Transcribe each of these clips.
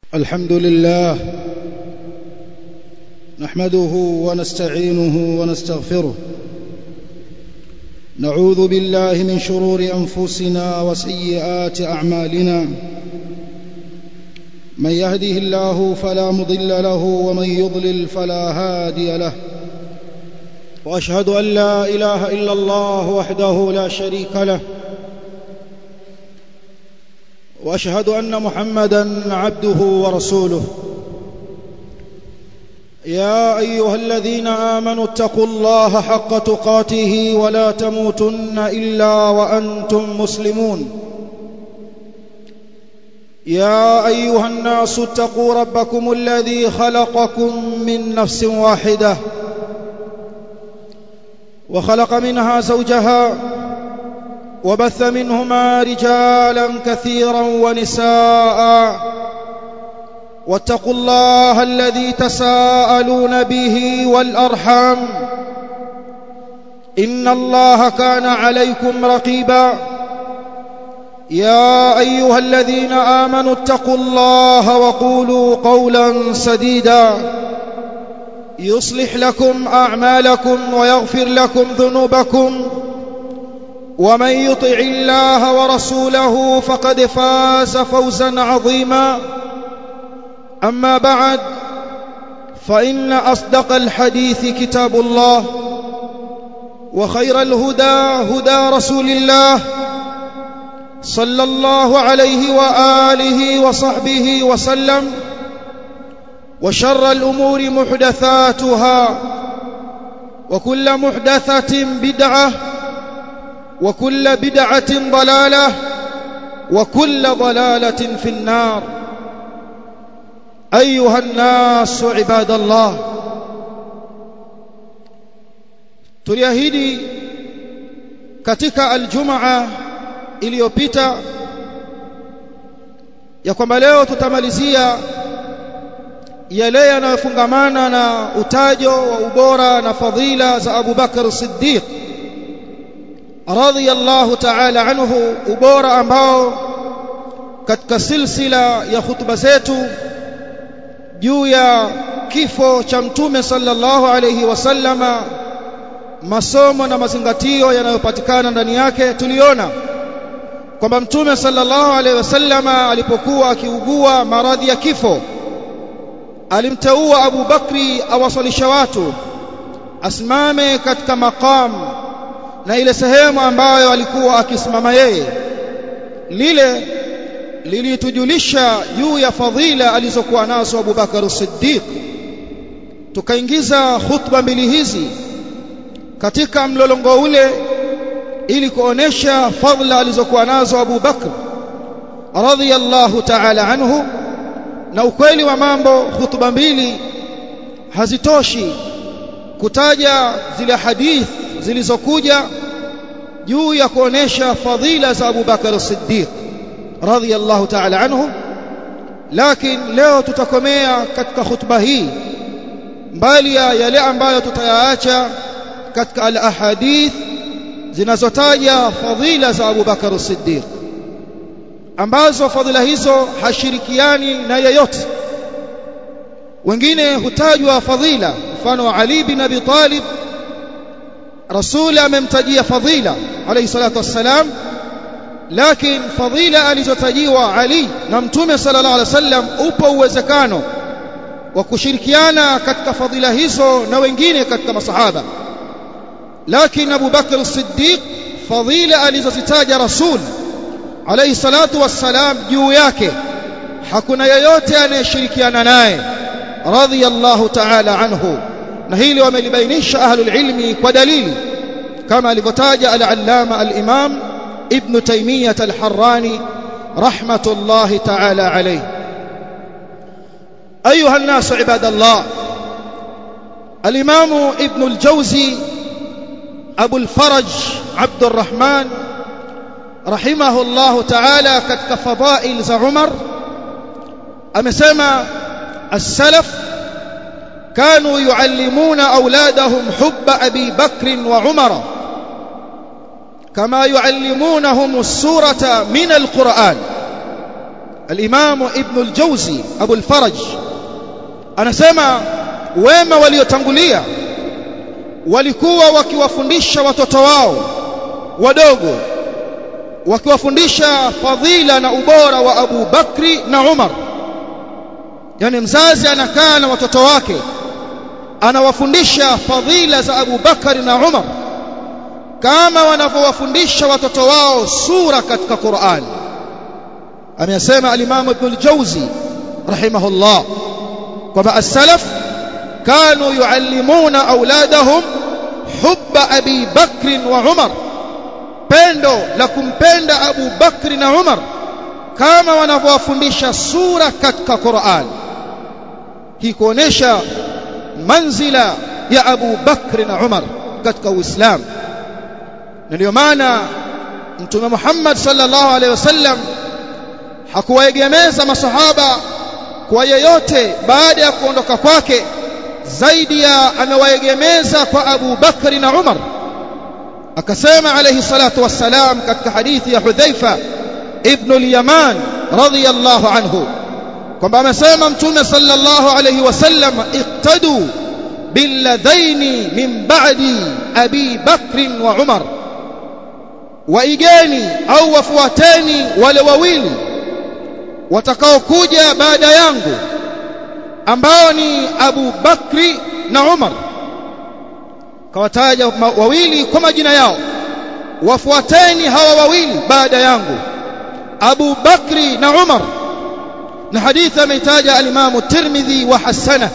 الحمد لله نحمده ونستعينه ونستغفره نعوذ بالله من شرور انفسنا وسيئات اعمالنا من يهده الله فلا مضل له ومن يضلل فلا هادي له واشهد ان لا اله الا الله وحده لا شريك له واشهد ان محمدا عبده ورسوله يا ايها الذين امنوا اتقوا الله حق تقاته ولا تموتن الا وانتم مسلمون يا ايها الناس اتقوا ربكم الذي خلقكم من نفس واحده وخلق منها زوجها وبث منهما رجالا كثيرا ونساء واتقوا الله الذي تساءلون به والارحام ان الله كان عليكم رقيبا يا ايها الذين امنوا اتقوا الله وقولوا قولا سديدا يصلح لكم اعمالكم ويغفر لكم ذنوبكم ومن يطع الله ورسوله فقد فاز فوزا عظيما اما بعد فان اصدق الحديث كتاب الله وخير الهدى هدى رسول الله صلى الله عليه واله وصحبه وسلم وشر الامور محدثاتها وكل محدثه بدعه وكل بدعه ضلاله وكل ضلاله في النار ايها الناس عباد الله tuliahidi katika aljumaa iliyopita ya kwamba leo tutamalizia yale yanayofungamana na utajo wa ubora na fadhila za Abu Bakar Siddiq radhiyallahu ta'ala anhu ubora ambao katika silsila ya hutuba zetu juu ya kifo cha mtume sallallahu alayhi wasallama masomo na mazingatio yanayopatikana ndani yake tuliona kwamba mtume sallallahu alayhi wasallama alipokuwa akiugua maradhi ya kifo alimteua Abu Bakri awasalisha watu asimame katika maqam na ile sehemu ambayo alikuwa akisimama yeye lile lilitujulisha juu ya fadhila alizokuwa nazo Abu Bakar Siddiq tukaingiza khutba mbili hizi katika mlolongo ule ili kuonesha fadhila alizokuwa nazo Abu Bakr radhiyallahu ta'ala anhu na ukweli wa mambo khutba mbili hazitoshi kutaja zile hadith zilizokuja juu ya kuonesha fadhila za Abu Bakar Siddiq radhiyallahu ta'ala anhu lakini leo tutakomea katika khutba hii mbali ya yale ambayo tutayaacha katika al-ahadith zinazotaja fadhila za Abu Bakar Siddiq ambazo fadhila hizo hashirikiani na yeyote wengine hutajwa fadhila mfano wa Ali bin Abi Talib Rasul amemtajia fadhila alayhi salatu wassalam lakini fadhila alizotajiwa Ali na Mtume sallallahu alaihi wasallam upo uwezekano wa kushirikiana katika fadhila hizo na wengine katika masahaba lakini Abu Bakr as-Siddiq fadhila alizozitaja Rasul alayhi salatu wassalam juu yake hakuna yeyote anayeshirikiana naye radhiyallahu ta'ala anhu na hili wamelibainisha ahlul ilmi kwa dalili kama alivyotaja al-allama al-imam ibn taymiyah al-harrani rahmatullahi ta'ala alayhi ايها الناس عباد الله الامام ابن الجوزي ابو الفرج عبد الرحمن رحمه الله تعالى katika fadail za Umar amesema السلف كانوا يعلمون اولادهم حب ابي بكر وعمر كما يعلمونهم السوره من القران al-Imam Ibn al-Jawzi Abu al-Faraj anasema wema waliotangulia walikuwa wakiwafundisha watoto wao wadogo wakiwafundisha fadhila na ubora wa Abu Bakri na Umar yani mzazi anakaa na watoto wake anawafundisha fadhila za Abu Bakari na Umar kama wanavyowafundisha watoto wao sura katika Qur'an amesema al-Imam Ibn al-Jawzi rahimahullah kwamba as-salaf kanu yuallimuna auladahum hubba Abi Bakr wa Umar pendo la kumpenda Abu Bakri na Umar kama wanavyowafundisha sura katika Qur'an hii kuonesha manzila ya Abu Bakri na Umar katika Uislamu na ndio maana Mtume Muhammad sallallahu alaihi wasallam hakuwaegemeza masahaba kwa yeyote baada ya kuondoka kwake zaidi ya amewaegemeza kwa Abu Bakri na Umar akasema alayhi salatu wassalam katika hadithi ya Hudhaifa ibn al-Yaman radhiyallahu anhu kwamba amesema mtume sallallahu alayhi wasallam iqtadu billadhaini min ba'di Abi Bakr wa Umar waigeni au wafuateni wale wawili watakaokuja baada yangu ambao ni Abu Bakri na Umar kawataja wawili kwa majina yao wafuateni hawa wawili baada yangu Abu Bakri na Umar na hadithi ameitaja al-Imam Tirmidhi wa hasana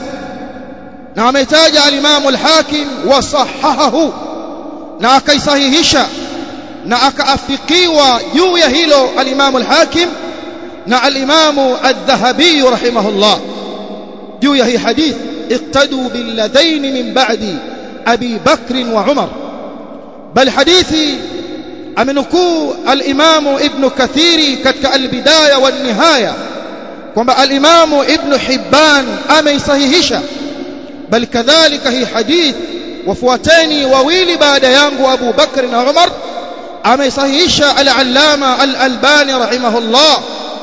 na ameitaja al-Imam al-Hakim wa sahahahu na akaisahihisha na akaafikiwa juu ya hilo al-Imam al-Hakim na al-Imam al-Dhahabi rahimahullah juu ya hii hadith iqtadu billadain min ba'di Abi Bakr wa Umar bal hadithi amenukuu al-Imam Ibn Kathiri katika al-Bidaya wa nihaya kwamba al-Imam Ibn Hibban ameisahihisha bal kadhalika hii hadith wafuateni wawili baada yangu Abu Bakr na Umar ameisahihisha al-Allama al-Albani rahimahullah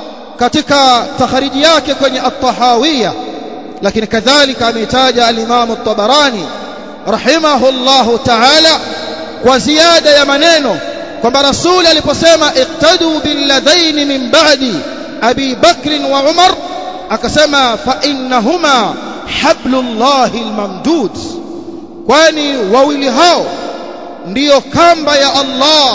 katika takhariji yake kwenye at-Tahawiyya lakini kadhalika ameitaja al-Imam at-Tabarani rahimahullahu ta'ala kwa ziada ya maneno kwamba rasuli aliposema iqtadu billadhain min ba'di Abi Bakr wa Umar akasema fa innahuma hablullahi almamdud kwani wawili hao ndiyo kamba ya Allah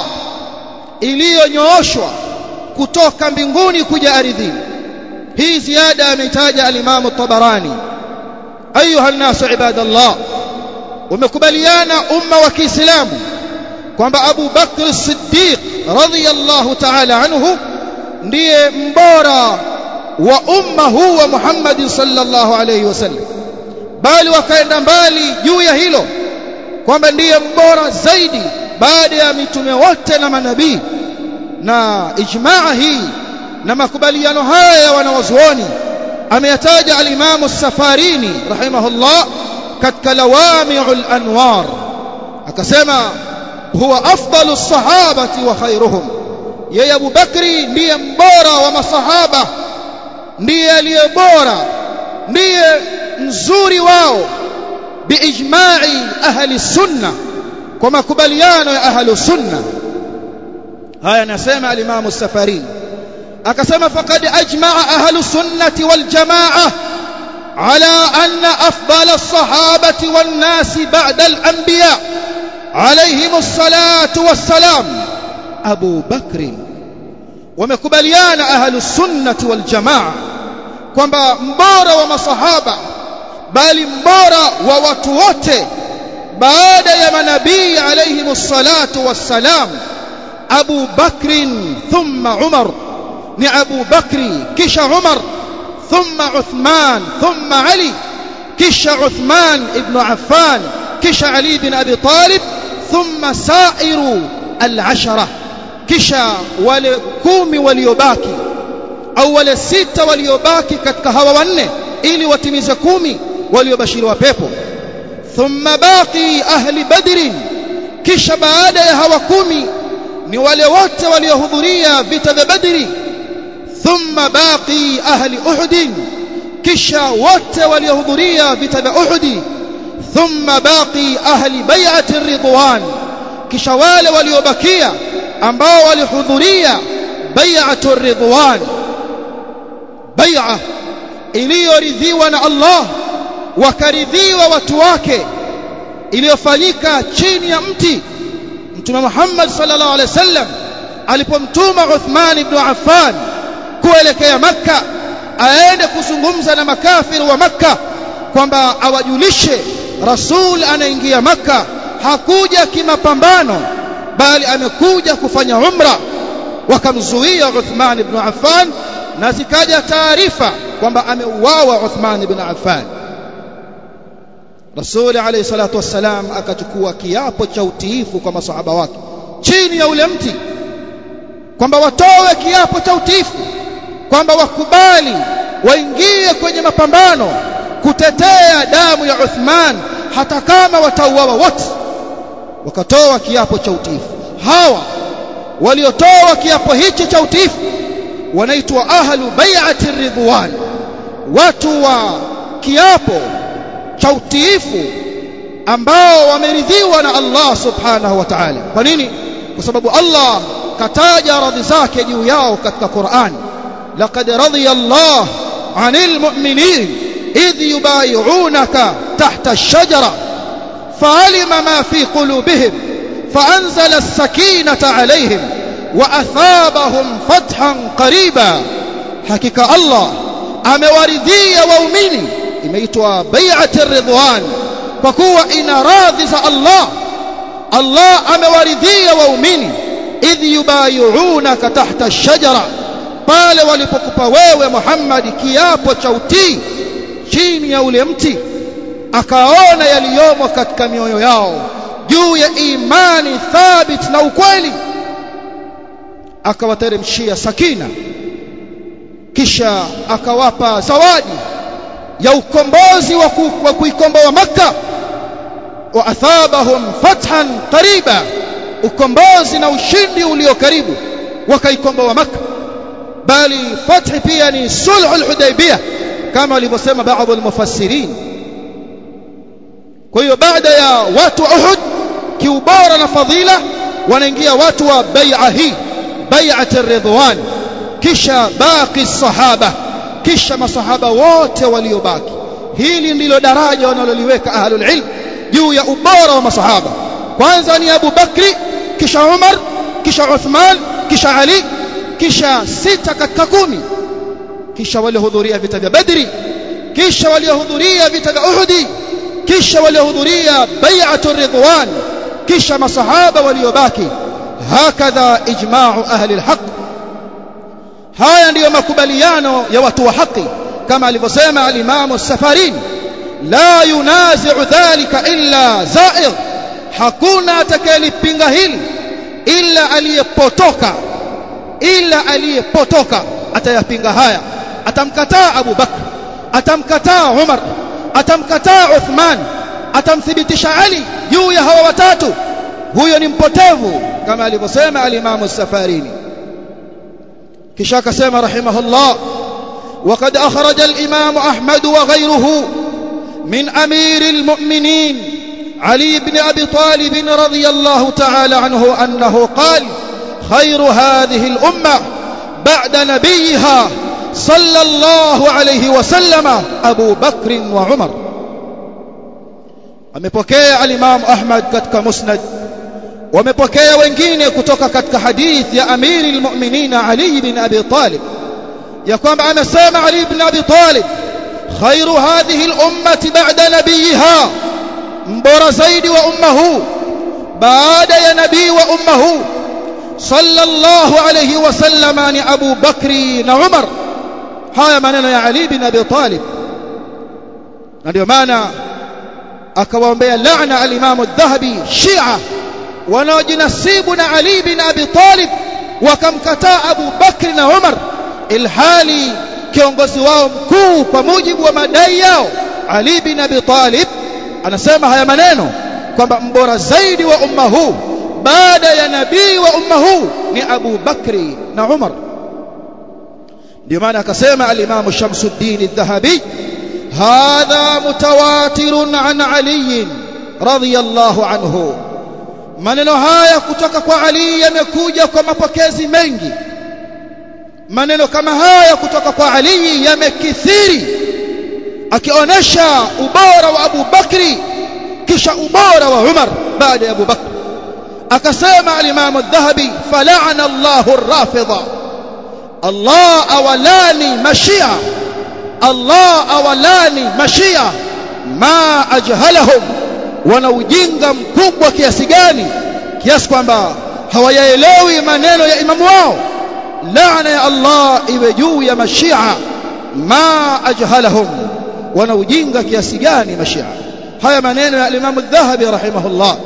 iliyonyooshwa kutoka mbinguni kuja ardhini hii ziada ameitaja al-Imam at-Tabarani ayuha an-nas ibadallah wamekubaliana umma wa Kiislamu kwamba Abu Bakr as-Siddiq radhiyallahu ta'ala anhu ndiye mbora wa umma huu wa Muhammad sallallahu alayhi wasallam bali wakaenda mbali juu ya hilo kwamba ndiye mbora zaidi baada ya mitume wote na manabii na ijmaa hii na makubaliano haya ya wanawazuoni ameyataja al-Imam as-Safarini rahimahullah katika lawami'ul anwar akasema huwa afdalu as-sahabati wa khairuhum yeye Abu Bakri ndiye mbora wa masahaba ndiye aliye bora ndiye mzuri wao biijma'i ahli sunna kwa makubaliano ya ahli sunna haya anasema al-Imam as-Safarini akasema faqad ajma'a ahlu sunnati wal jamaa ala anna afdal as-sahabati wan nas ba'da al-anbiya alayhim as-salatu was-salam Abu Bakr wamekubaliana ahlu sunnati wal jamaa kwamba mbora wa masahaba bali mbora wa watu wote baada ya manabii alayhim as-salatu was-salam Abu Bakr thumma Umar ni Abu Bakri kisha Umar thumma Uthman thumma Ali kisha Uthman ibn Affan kisha Ali ibn Abi Talib thumma sairu al-ashara kisha wale kumi waliobaki au wale sita waliobaki katika hawa wanne ili watimize kumi waliobashiriwa pepo thumma baqi ahli badrin kisha baada ya hawa kumi ni wale wote waliohudhuria vita vya badri thumma baqi ahli uhud kisha wote waliohudhuria vita vya uhud thumma baqi ahli bai'ati ridwan kisha wale waliobakia ambao walihudhuria bai'atu ridwan bai'a iliyoridhiwa na Allah wakaridhiwa watu wake iliyofanyika chini ya mti Mtume Muhammad sallallahu alaihi wasallam alipomtuma Uthman ibn Affan kuelekea Makka aende kuzungumza na makafiri wa Makka kwamba awajulishe Rasul anaingia Makka hakuja kimapambano bali amekuja kufanya umra wakamzuia Uthman ibn Affan na zikaja taarifa kwamba ameuawa Uthman ibn Affan Rasuli alayhi salatu wassalam akachukua kiapo cha utiifu kwa masahaba wake chini ya ule mti kwamba watoe kiapo cha utiifu kwamba wakubali waingie kwenye mapambano kutetea damu ya Uthman hata kama watauawa wote wakatoa kiapo cha utiifu hawa waliotoa kiapo hichi cha utiifu wanaitwa ahlu bai'ati ridwan watu wa kiapo cha utiifu ambao wameridhiwa na Allah subhanahu wa ta'ala kwa nini kwa sababu Allah kataja radhi zake juu yao katika Qur'an laqad radiya Allah 'anil mu'minin idh yubay'unaka tahta ash-shajara fa'alima ma fi qulubihim fa'anzala as-sakinata 'alayhim wa athabahum fathan qariba hakika Allah amewaridhia waumini imeitwa bai'ati ridwan kwa kuwa ina radhi za Allah Allah amewaridhia waumini idh yubay'unaka tahta ash-shajara pale walipokupa wewe Muhammad kiapo cha utii chini ya ule mti akaona yaliyomo katika mioyo yao juu ya imani thabit na ukweli akawateremshia sakina kisha akawapa zawadi ya ukombozi wa kuikomboa Makka wa athabahum fathan qariba ukombozi na ushindi ulio karibu wakaikomboa Makka bali fathi pia ni sulhul hudaybiyah kama walivyosema baadhi ya mufassirin kwa hiyo baada ya watu wa Uhud kiubora na fadhila wanaingia watu wa bai'a hii bai'at ar-ridwan kisha baqi sahaba kisha masahaba wote waliobaki hili ndilo daraja wanaloliweka ahlul ilm juu ya ubora wa masahaba kwanza ni Abu Bakri kisha Umar kisha Uthman kisha Ali kisha sita katika kumi kisha waliohudhuria vita vya Badri kisha waliohudhuria vita vya Uhud kisha waliohudhuria bai'atu ridwan kisha masahaba waliobaki hakadha ijma'u ahli alhaq haya ndiyo makubaliano ya watu wa haki kama alivyosema al-Imam as-Safarin la yunazi'u dhalika illa za'ir hakuna atakayelipinga hili illa aliyepotoka illa aliyepotoka atayapinga haya atamkataa Abu Bakr atamkataa Umar atamkataa Uthman atamthibitisha Ali juu ya hawa watatu huyo ni mpotevu kama alivyosema al-Imam as-Safarini kisha akasema rahimahullah وقد أخرج الإمام أحمد وغيره من أمير المؤمنين علي بن أبي طالب رضي الله تعالى عنه أنه قال خير هذه الأمة بعد نبيها صلى الله عليه وسلم أبو بكر وعمر amepokea al-Imam Ahmad katika Musnad wamepokea wengine kutoka katika hadith ya Amiri al-Mu'minin Ali ibn Abi Talib ya kwamba amesema Ali ibn Abi Talib khairu hadhihi al-ummati ba'da nabiyiha mbora zaidi wa umma huu baada ya nabii wa umma huu sallallahu alayhi wasallama ni Abu Bakri na Umar haya maneno ya Ali ibn Abi Talib na ndio maana akawaombea laana al-Imam adh-Dhahabi Shia wanaojinasibu na Ali bin Abi Talib wakamkataa Abu Bakri na Umar ilhali kiongozi wao mkuu kwa mujibu wa madai yao Ali bin Abi Talib anasema haya maneno kwamba mbora zaidi wa umma huu baada ya nabii wa umma huu ni Abu Bakri na Umar ndio maana akasema al-Imam Shamsuddin al-Dhahabi hadha mutawatirun an Ali radiyallahu anhu maneno haya kutoka kwa Ali yamekuja kwa mapokezi mengi maneno kama haya kutoka kwa Ali yamekithiri akionyesha ubora wa Abu Bakri kisha ubora wa Umar baada ya Abu Bakr akasema al-Imam al-Dhahabi fala'ana Allahu ar-Rafidha Allah awalani mashia Allah awalani mashia ma ajhalahum wana ujinga mkubwa kiasi gani kiasi kwamba hawayaelewi maneno ya imamu wao laana ya Allah iwe juu ya mashia ma ajhalahum wana ujinga kiasi gani mashia haya maneno ya Imam Adh-Dhahabi rahimahullah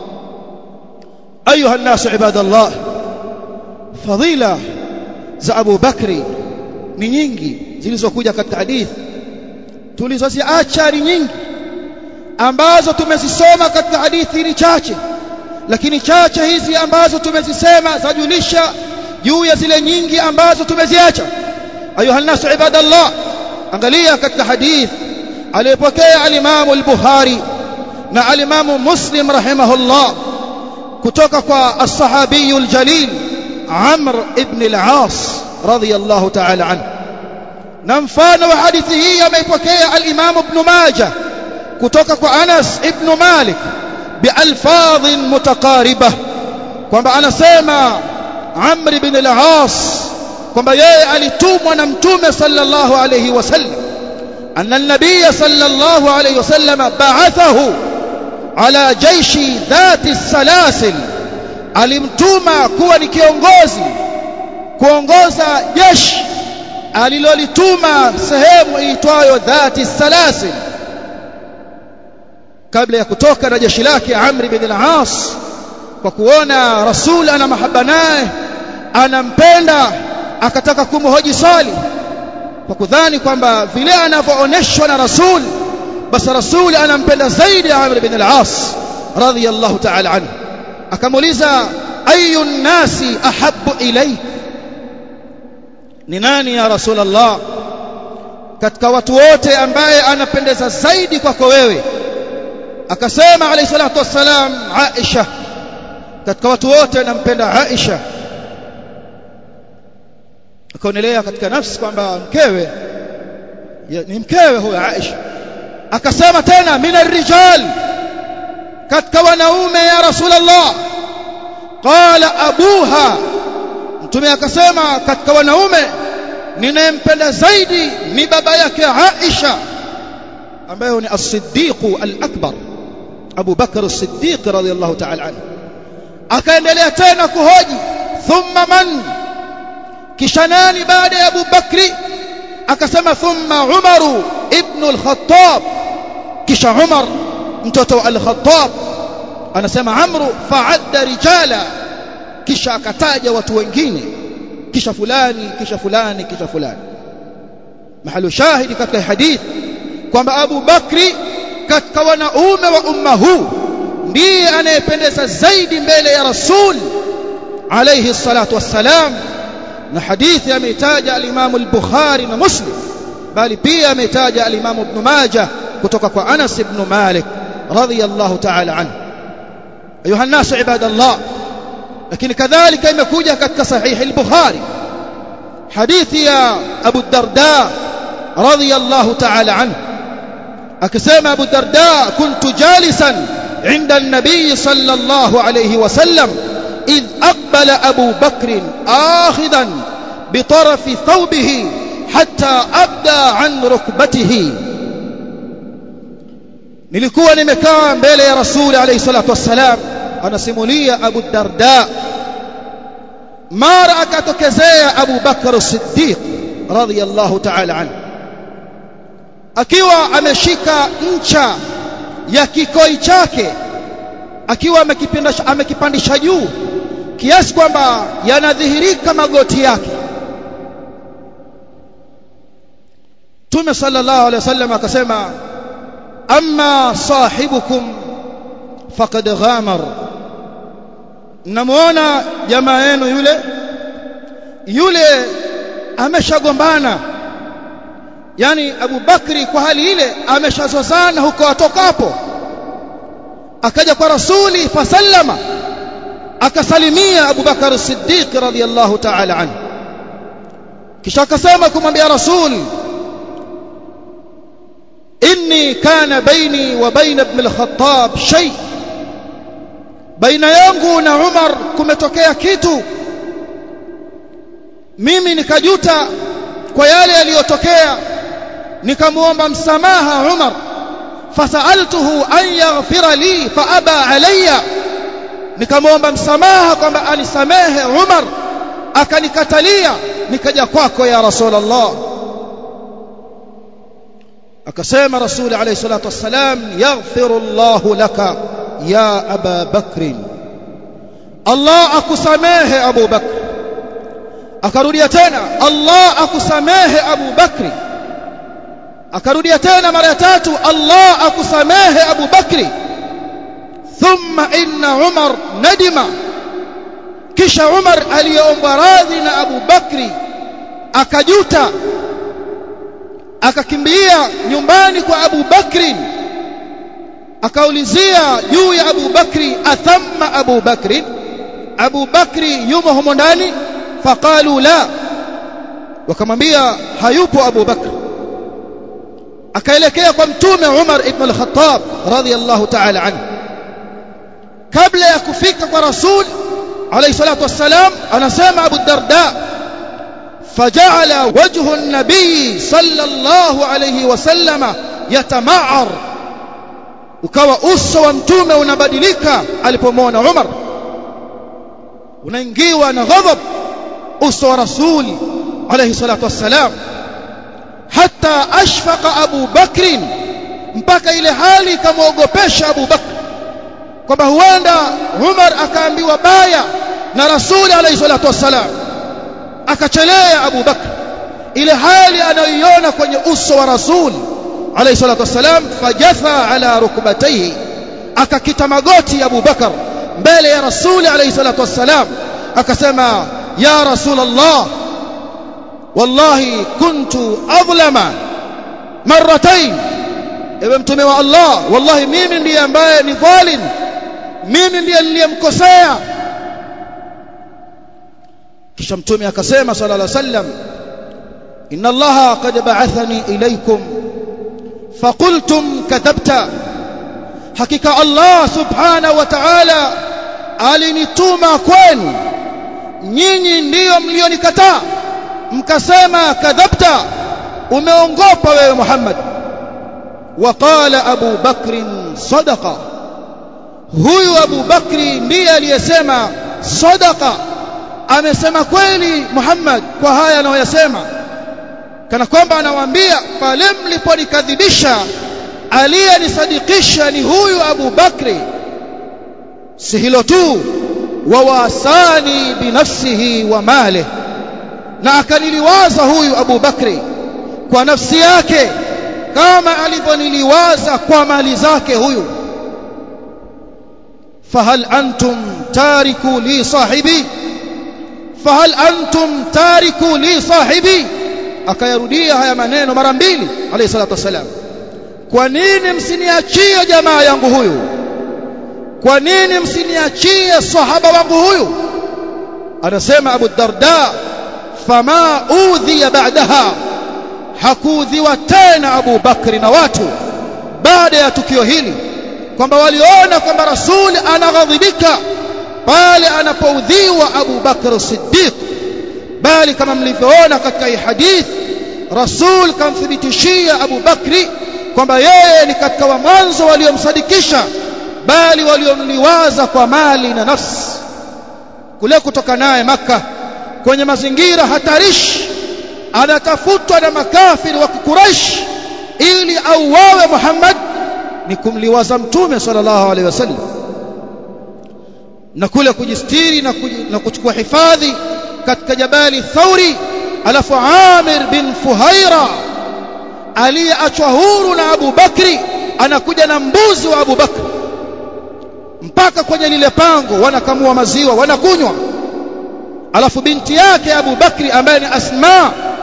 ayuha an-nas ibadallah fadila za Abu Bakri ni nyingi zilizokuja katika hadithi tulizoziacha ni nyingi ambazo tumezisoma katika hadithi ni chache lakini chache hizi ambazo tumezisema zajulisha juu ya zile nyingi ambazo tumeziacha ayuha nasu ibadallah angalia katika hadith aliyopokea al-Imam al-Bukhari na al-Imam Muslim rahimahullah kutoka kwa as-sahabi al-jalil Amr ibn al-As radiyallahu ta'ala anhu na mfano wa hadithi hii ameipokea al-Imam Ibn Majah kutoka kwa Anas ibn Malik bialfadh mutaqaribah kwamba anasema Amr ibn al-As kwamba yeye alitumwa na mtume sallallahu alayhi wasallam anna an-nabiy sallallahu alayhi wasallam ba'athahu ala jaishi dhati salasil alimtuma kuwa ni kiongozi kuongoza jeshi alilolituma sehemu iitwayo dhati salasil kabla ya kutoka na jeshi lake Amr ibn al-As kwa kuona Rasul ana mahaba naye anampenda akataka kumhoji swali kwa kudhani kwamba vile anavyooneshwa na Rasul basi Rasul anampenda zaidi Amr ibn al-As radiyallahu ta'ala anhu akamuuliza ayu nasi ahabbu ilayk ni nani ya Rasulullah katika watu wote ambaye anapendeza zaidi kwako wewe akasema alayhi salatu wassalam Aisha katika watu wote nampenda Aisha akaonelea katika nafsi kwamba mkewe ni mkewe huyo Aisha akasema tena mina rijal katika wanaume ya Rasulullah qala abuha mtume akasema katika wanaume ninayempenda zaidi ni baba yake Aisha ambaye ni as-siddiq al-akbar Abu Bakr as-Siddiq radiyallahu ta'ala anhu akaendelea tena kuhoji thumma man kisha nani baada ya Abu Bakri akasema thumma Umaru ibn al-Khattab kisha Umar mtoto wa al-Khattab anasema Amru fa'adda rijala kisha akataja watu wengine kisha fulani kisha fulani kisha fulani mahali shahidi katika hadithi kwamba Abu Bakri katika wanaume wa umma huu ndiye anayependeza zaidi mbele ya Rasul alayhi salatu wassalam na hadithi ameitaja al-Imam al-Bukhari na Muslim bali pia ameitaja al-Imam Ibn Majah kutoka kwa Anas ibn Malik radiyallahu ta'ala anhu ayuha an-nas ibadallah lakini kadhalika imekuja katika sahih al-Bukhari hadithi ya Abu Darda radiyallahu ta'ala anhu akisema Abu Darda kuntu jalisan عند النبي صلى الله عليه وسلم إذ أقبل أبو بكر آخذا بطرف ثوبه حتى أبدى عن ركبته nilikuwa nimekaa mbele ya rasuli alayhi salatu wassalam anasimulia Abu Darda mara akatokezea Abu Bakar as-Siddiq radiyallahu ta'ala anhu akiwa ameshika ncha ya kikoi chake akiwa amekipandisha amekipandisha juu kiasi kwamba yanadhihirika magoti yake Tume sallallahu alaihi wasallam akasema amma sahibukum faqad ghamar namuona jamaa yenu yule yule ameshagombana yani Abu Bakri kwa hali ile ameshazozana huko atokapo akaja kwa rasuli fasallama akasalimia Abu Bakar Siddiq radhiyallahu ta'ala anhu kisha akasema kumwambia rasul inni kana baini wa baina ibn al-Khattab shay baina yangu na Umar kumetokea kitu mimi nikajuta kwa yale yaliyotokea nikamuomba msamaha Umar fasaltuhu an yaghfira li fa aba alayya nikamwomba msamaha kwamba anisamehe Umar akanikatalia nikaja kwako ya Rasulullah akasema Rasul alayhi salatu wassalam yaghfiru Allah laka ya Aba Bakr Allah akusamehe Abu Bakr akarudia tena Allah akusamehe Abu Bakri akarudia tena mara ya tatu Allah akusamehe Abu Bakri thumma inna Umar nadima kisha Umar aliyeomba radhi na Abu Bakri akajuta akakimbia nyumbani kwa Abu Bakri akaulizia juu ya Abu Bakri athamma Abu Bakri Abu Bakri yumo humo ndani faqalu la wakamwambia hayupo Abu Bakr akaelekea kwa mtume Umar ibn al-Khattab radhiyallahu ta'ala anhu kabla ya kufika kwa rasul alayhi salatu wassalam anasema Abu Darda فجعل وجه النبي صلى الله عليه وسلم يتمعر ukawa uso wa mtume unabadilika alipomwona Umar unaingiwa na ghadhab uso wa rasuli alayhi salatu wassalam hata ashfaqa Abu Bakr mpaka ile hali ikamwogopesha Abu Bakr kwamba huenda Umar akaambiwa baya na rasuli alayhi salatu wassalam akachelea Abu Bakr ile hali anayoiona kwenye uso wa rasul alayhi salatu wassalam fajatha ala rukbatayhi akakita magoti Abu Bakr mbele ya rasul alayhi salatu wassalam akasema ya rasul Allah wallahi kuntu adlama marratayn ewe mtume wa Allah wallahi mimi ndiye ambaye ni dhalim mimi ndiye niliyemkosea kisha mtume akasema sallallahu alaihi wasallam inna allaha qad ba'athani ilaykum faqultum kadhabta hakika allah subhanahu wa ta'ala alinituma kwenu nyinyi ndiyo mlionikataa mkasema kadhabta umeongopa wewe Muhammad وقال أبو بكر صدقة huyu Abu Bakri ndiye aliyesema sadaqa amesema kweli Muhammad kwa haya anayoyasema kana kwamba anawaambia pale mliponikadhibisha aliyenisadikisha ni huyu Abu Bakri si hilo tu wawasani binafsihi wa mali na akaniliwaza huyu Abu Bakri kwa nafsi yake kama alivyoniliwaza kwa mali zake huyu fahal antum tariku li sahibi fahal antum tariku li sahibi akayarudia haya maneno mara mbili alayhi salatu wasalam kwa nini msiniachie jamaa yangu huyu kwa nini msiniachie sahaba wangu huyu anasema Abu Darda fama udhiya ba'daha hakuudhiwa tena Abu Bakri na watu baada ya tukio hili kwamba waliona kwamba Rasul anaghadhibika pale anapoudhiwa Abu Bakr Siddiq bali kama mlivyoona katika hii hadith Rasul kamthibitishia Abu Bakri kwamba yeye ni katika wa mwanzo waliomsadikisha bali waliomliwaza kwa mali na nafsi kule kutoka naye maka kwenye mazingira hatarishi anatafutwa na makafiri wa Quraysh ili auawe Muhammad ni kumliwaza mtume sallallahu alaihi wasallam na kule kujistiri na, kuj, na kuchukua hifadhi katika jabali Thauri alafu Amir bin Fuhaira aliyeachwa huru na Abu Bakri anakuja na mbuzi wa Abu Bakri mpaka kwenye lile pango wanakamua maziwa wanakunywa alafu binti yake Abu Bakri ambaye ni Asma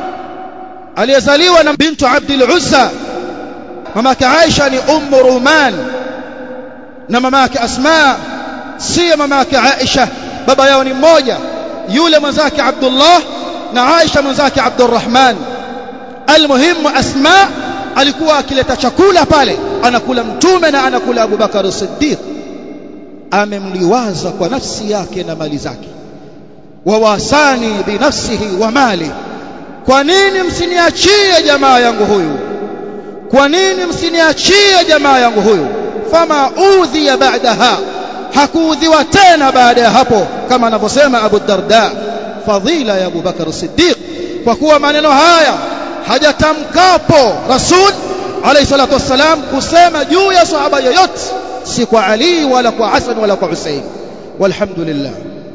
aliyezaliwa na bintu Abdul Uzza mamake Aisha ni Ummu Ruman na mamake Asma sio mamake Aisha baba yao ni mmoja yule mwenzake Abdullah na Aisha mwenzake Abdurrahman almuhimu Asma alikuwa akileta chakula pale anakula mtume na anakula Abu Bakar Siddiq amemliwaza kwa nafsi yake na mali zake wawasani binafsihi wa mali kwa nini msiniachie jamaa yangu huyu kwa nini msiniachie jamaa yangu huyu fama udhiya ba'daha hakuudhiwa tena baada ya hapo kama anavyosema Abu Darda fadhila ya Abu Bakar Siddiq kwa kuwa maneno haya hajatamkapo Rasul alayhi salatu wassalam kusema juu ya sahaba yoyote si kwa Ali wala kwa Hasan wala kwa Hussein walhamdulillah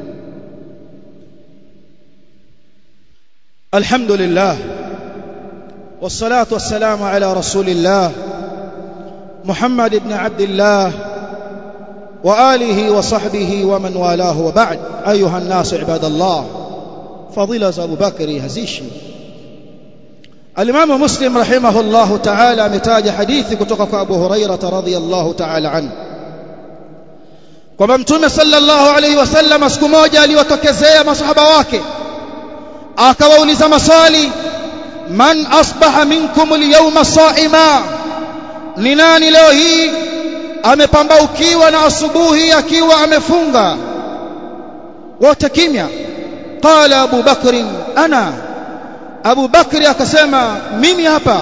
الحمد لله والصلاة والسلام على رسول الله محمد بن عبد الله وآله وصحبه ومن والاه وبعد أيها الناس عباد الله فضيلة أبو بكر هزيشي الإمام مسلم رحمه الله تعالى متاج حديث كتوك أبو هريرة رضي الله تعالى عنه kwamba mtume sallallahu alaihi wasallam siku moja aliwatokezea masahaba wake akawauliza maswali man asbaha minkum alyawma saima ni nani leo hii amepambaukiwa na asubuhi akiwa amefunga wote kimya qala abu bakr ana abu bakri akasema mimi hapa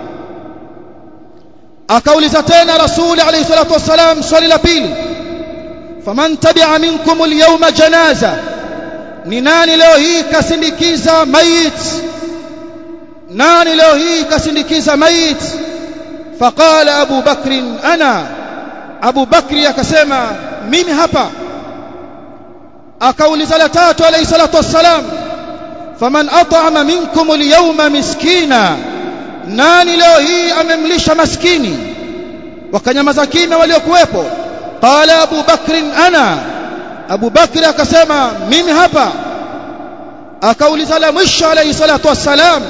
akauliza tena rasuli alayhi salatu wasalam swali la pili faman tabi'a minkum alyawma janaza ni nani leo hii kasindikiza mayit nani leo hii kasindikiza mayit faqala abu bakr ana abu bakri akasema mimi hapa akauliza la tatu alayhi salatu wassalam faman at'ama minkum alyawma miskina nani leo hii amemlisha maskini wakanyamaza kimya waliokuwepo qala abu bakr ana Abu Bakri akasema mimi hapa akauliza la mwisho alayhi salatu wassalam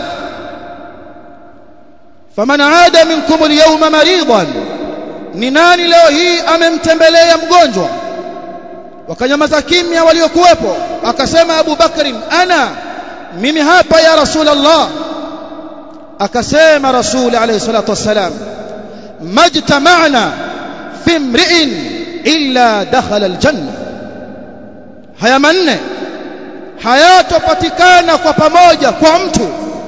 faman aada minkum alyawma maridan ni nani leo hii amemtembelea mgonjwa wakanyamaza kimya waliokuwepo akasema Abu Bakri ana mimi hapa ya Rasulullah akasema Rasul alayhi salatu wassalam majtama'na fi imri'in illa dakhala aljanna haya manne hayatopatikana kwa pamoja kwa mtu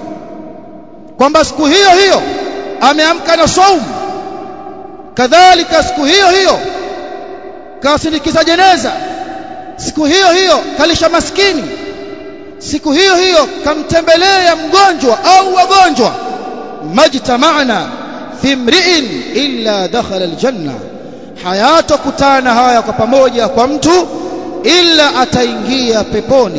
kwamba siku hiyo hiyo ameamka na saumu kadhalika siku hiyo hiyo kasindikiza jeneza siku hiyo hiyo kalisha maskini siku hiyo hiyo kamtembelea mgonjwa au wagonjwa majtama'na fi mri'in illa dakhala aljanna hayatokutana haya kwa pamoja kwa mtu illa ataingia peponi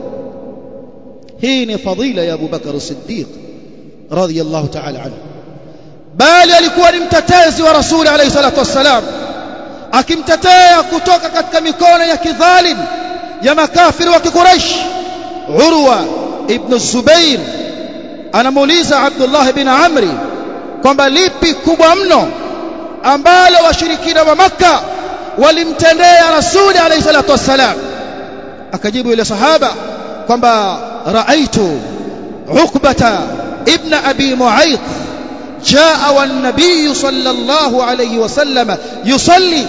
hii ni fadhila ya Abu Bakar Siddiq radhiyallahu ta'ala anhu bali alikuwa ni mtetezi wa Rasuli alayhi salatu wassalam akimtetea kutoka katika mikono ya kidhalim ya makafiri wa Quraysh Urwa ibn Zubair anamuuliza Abdullah ibn Amri kwamba lipi kubwa mno ambalo washirikina wa Makka walimtendea rasuli alayhi salatu wassalam akajibu yule sahaba kwamba raaitu ukbata ibn abi muayth jaa wan nabiy sallallahu alayhi wasallam yusalli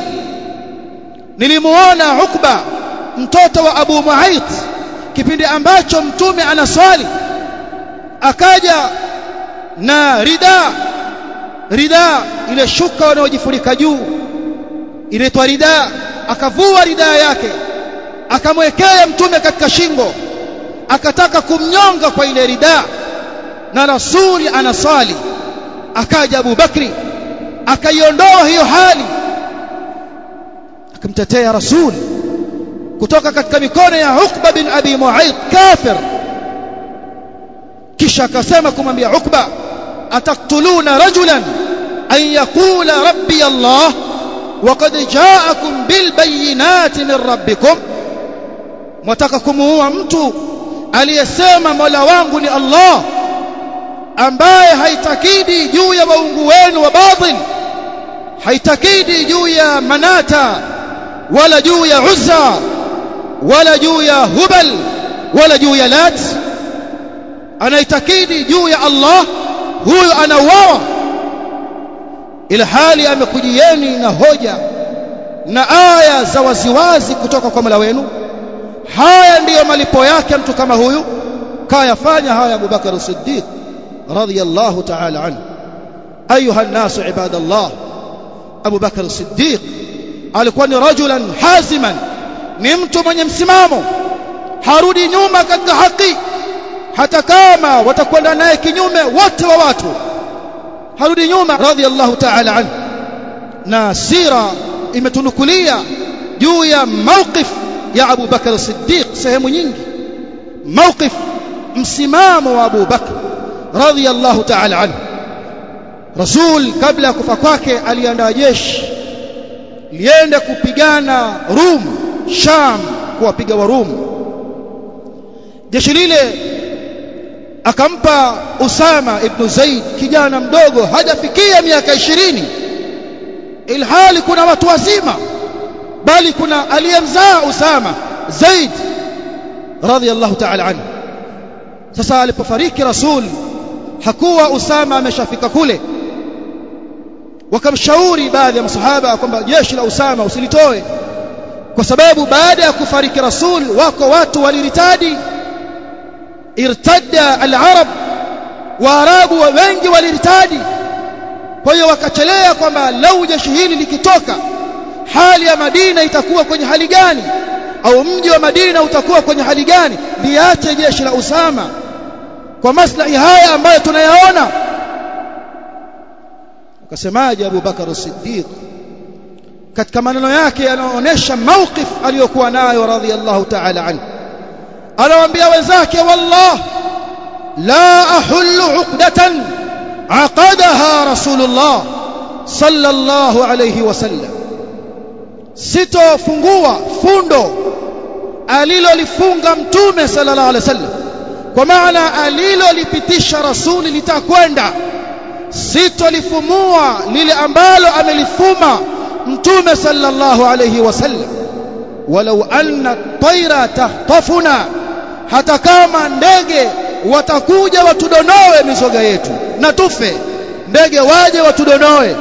nilimuona ukba mtoto wa abu muayth kipindi ambacho mtume anaswali akaja na rida rida ile shuka wanaojifunika juu inaitwa rida akavua rida yake akamwekea mtume katika shingo akataka kumnyonga kwa ile rida na rasuli anasali akaja Abu Bakri akaiondoa hiyo hali akamtetea rasuli kutoka katika mikono ya Uqba bin Abi Mu'ayth kafir kisha akasema kumwambia Uqba ataktuluna rajulan an yaqula rabbi Allah وقد جاءكم بالبينات من ربكم mtaka kumuua mtu aliyesema Mola wangu ni Allah ambaye haitakidi juu ya waungu wenu wa batil haitakidi juu ya manata wala juu ya uzza wala juu ya hubal wala juu ya lat anaitakidi juu ya Allah huyo anauawa ila hali amekujieni na hoja na aya za waziwazi kutoka kwa Mola wenu haya ndiyo malipo yake mtu kama huyu kayafanya haya Abu Bakar Siddiq radhiyallahu ta'ala anhu ayuha an-nasu ibadallah Abu Bakar Siddiq alikuwa ni rajulan haziman ni mtu mwenye msimamo harudi nyuma katika haki hata kama watakwenda naye kinyume wote wa watu harudi nyuma radhiyallahu ta'ala anhu na sira imetunukulia juu ya mawqif ya Abu Bakar Siddiq sehemu nyingi mawqif msimamo wa Abu Bakar radhiyallahu ta'ala anhu Rasul kabla ya kufa kwake aliandaa jeshi liende kupigana Rum Sham kuwapiga wa Rum jeshi lile akampa Usama ibn Zaid kijana mdogo hajafikia miaka ishirini ilhali kuna watu wazima bali kuna aliyemzaa Usama Zaid radhiyallahu ta'ala anhu sasa alipofariki Rasul hakuwa Usama ameshafika kule wakamshauri baadhi ya masahaba kwamba jeshi la Usama usilitoe kwa sababu baada ya kufariki Rasul wako watu waliritadi irtadda al-arab waarabu wengi waliritadi kwa hiyo wakachelea kwamba lau jeshi hili likitoka hali ya Madina itakuwa kwenye hali gani au mji wa Madina utakuwa kwenye hali gani liache jeshi la Usama kwa maslahi haya ambayo tunayaona akasemaje Abu Bakar Siddiq katika maneno yake yanaonyesha mawqif aliyokuwa nayo radhiyallahu ta'ala anhu anawaambia wenzake wallah la ahullu uqdatan aqadaha rasulullah sallallahu alayhi wasallam sitofungua fundo alilolifunga mtume sallallahu alayhi wasallam kwa maana alilolipitisha rasuli litakwenda sitolifumua lile ambalo amelifuma mtume sallallahu alayhi wasallam walau anna tayra tahtafuna hata kama ndege watakuja watudonoe mizoga yetu na tufe ndege waje watudonoe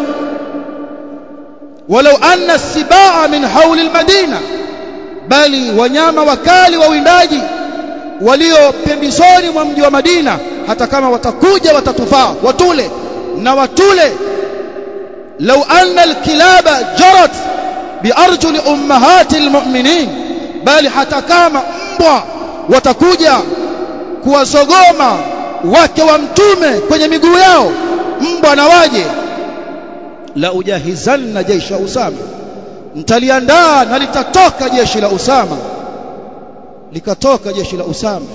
walau anna sibaa min hauli almadina bali wanyama wakali wa windaji walio pembezoni mwa mji wa Madina hata kama watakuja watatufaa watule na watule lau anna alkilaba jarat biarjuli ummahati almu'minin bali hata kama mbwa watakuja kuwazogoma wake wa mtume kwenye miguu yao mbwa na waje la ujahizanna jeshi Usama mtaliandaa na litatoka jeshi la Usama likatoka jeshi la Usama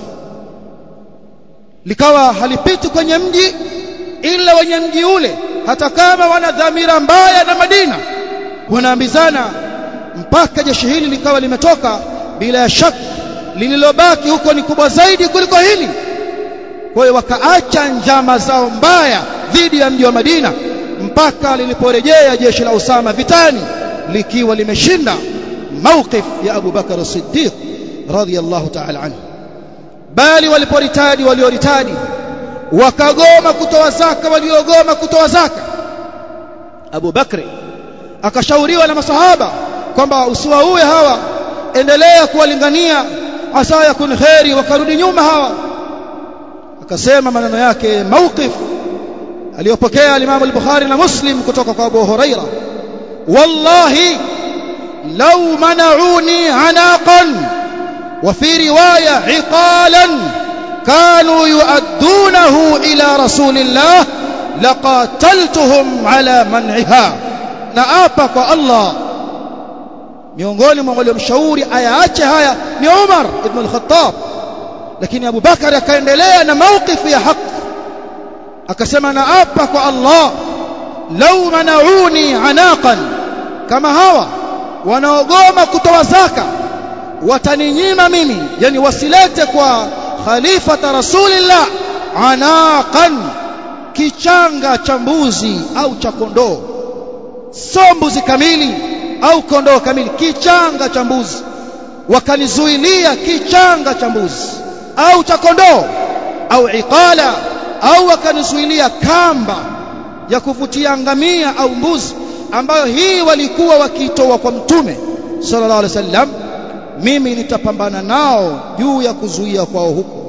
likawa halipiti kwenye mji ila wenye mji ule hata kama wana dhamira mbaya na Madina wanaambizana mpaka jeshi hili likawa limetoka bila ya shaka lililobaki huko ni kubwa zaidi kuliko hili kwa hiyo wakaacha njama zao mbaya dhidi ya mji wa Madina mpaka liliporejea jeshi la Usama vitani likiwa limeshinda mawqif ya Abu Bakar Siddiq radhiyallahu ta'ala anhu bali waliporitadi walioritadi wakagoma kutoa zaka waliogoma kutoa zaka Abu Bakri akashauriwa na masahaba kwamba usiwaue hawa endelea kuwalingania asa yakun khairi wakarudi nyuma hawa akasema maneno yake mawqif aliyopokea al-Imam al-Bukhari na Muslim kutoka kwa Abu Huraira wallahi law mana'uni anaqan wa fi riwaya iqalan كانوا يؤدونه إلى رسول الله لقاتلتهم على منعها نأبك الله miongoni mwa waliomshauri ayaache haya ni Umar ibn al-Khattab lakini Abu Bakar akaendelea na mawqifu ya haki akasema naapa kwa Allah lau manauni anaqan kama hawa wanaogoma kutoa zaka wataninyima mimi yani wasilete kwa khalifata rasulillah anaqan kichanga cha mbuzi au cha kondoo sio mbuzi kamili au kondoo kamili kichanga cha mbuzi wakanizuilia kichanga cha mbuzi au cha kondoo au iqala au wakanizuilia kamba ya kuvutia ngamia au mbuzi ambayo hii walikuwa wakitoa kwa mtume sallallahu alaihi wasallam mimi nitapambana nao juu ya kuzuia kwao huko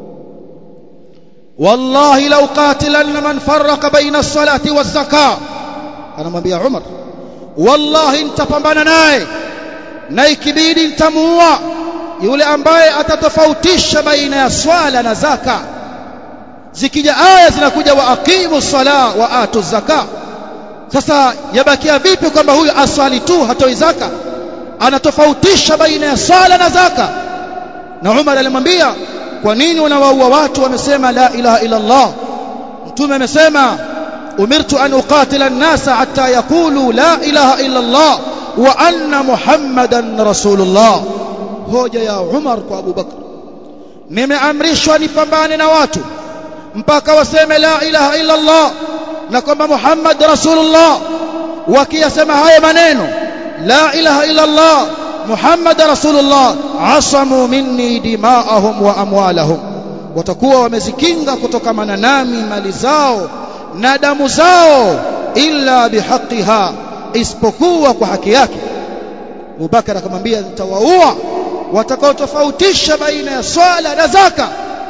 wallahi law qatilanna man farraqa baina as-salati waz-zakah anamwambia Umar wallahi nitapambana naye na ikibidi nitamuua yule ambaye atatofautisha baina ya swala na zaka zikija aya zinakuja wa aqimu sala wa atu zaka sasa yabakia vipi kwamba huyu aswali tu hatoi zaka anatofautisha baina ya swala na zaka na Umar alimwambia kwa nini unawaua watu wamesema la ilaha illa Allah mtume amesema umirtu an uqatila an-nasa hatta yaqulu la ilaha illa Allah wa anna muhammadan rasulullah hoja ya Umar kwa Abu Bakr nimeamrishwa nipambane na watu mpaka waseme la ilaha illa Allah na kwamba Muhammad rasulullah wakiyasema hayo maneno la ilaha illa Allah Muhammad rasulullah asamu minni dimaahum wa amwalahum watakuwa wamezikinga kutokamana nami mali zao na damu zao illa bihaqiha isipokuwa kwa haki yake Abubakar akamwambia nitawaua watakaotofautisha baina ya swala na zaka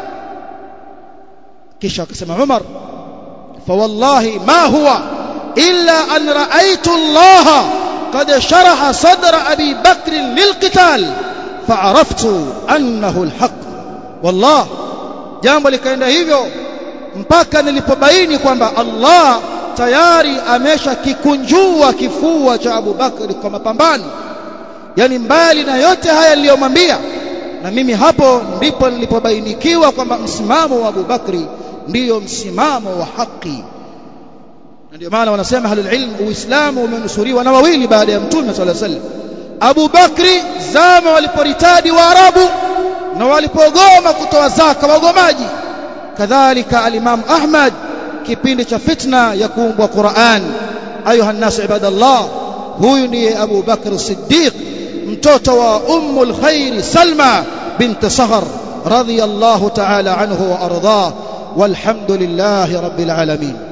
kisha akasema Umar فوالله ما هو إلا أن رأيت الله قد شرح صدر أبي بكر للقتال فعرفت أنه الحق والله jambo likaenda hivyo mpaka nilipobaini kwamba Allah tayari ameshakikunjua kifua cha Abu Bakr kwa mapambano yani mbali na yote haya niliyomwambia na mimi hapo ndipo nilipobainikiwa kwamba msimamo wa Abu Bakri ndiyo msimamo wa haki na ndio maana wanasema ahlul ilm uislamu umenusuriwa na wawili baada ya mtume sallallahu alaihi wasallam Abu Bakri zama waliporitadi Waarabu na walipogoma kutoa zaka wagomaji kadhalika al-Imam Ahmad kipindi cha fitna ya kuumbwa Qur'an ayuha nasu ibadallah huyu ndiye Abu Bakr Siddiq mtoto wa ummul khairi Salma bint Sahr radiyallahu ta'ala anhu wa ardhah والحمد لله رب العالمين